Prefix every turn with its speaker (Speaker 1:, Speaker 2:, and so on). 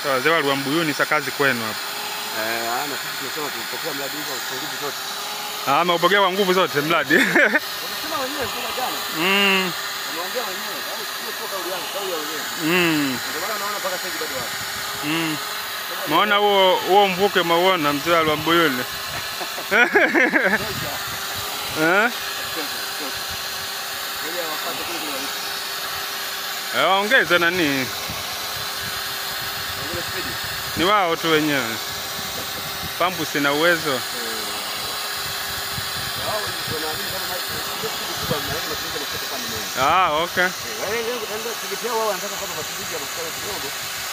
Speaker 1: Sasa wazee wa Rwambuyuni sa kazi kwenu hapa.
Speaker 2: Eh, ana sisi tunasema tunapokea mradi huu kwa nguvu zote.
Speaker 1: Ah, ameupokea kwa nguvu zote mradi.
Speaker 2: Wanasema wenyewe kuna jana.
Speaker 1: mm,
Speaker 2: Wanaongea wenyewe. Yaani sio tu kauli yangu, kauli ya wenyewe.
Speaker 1: mm,
Speaker 2: Ndio maana naona mpaka sasa hivi bado wapo.
Speaker 1: mm. Maona huo huo mvuke mauona mzee wa Rwambuyuni. Eh?
Speaker 2: Ngoja wapate kule kuna wiki.
Speaker 1: Eh, Waongeze nani?
Speaker 2: Wengine spidi.
Speaker 1: Ni wao tu wenyewe. Pampu sina uwezo.
Speaker 2: Wao wanaamini kama maji ndio kitu kubwa mnaweza kutumia mafuta kama mengi.
Speaker 1: Ah, okay.
Speaker 2: Wale wengi wanaenda kujitia wao wanataka kama matumizi ya mafuta kidogo.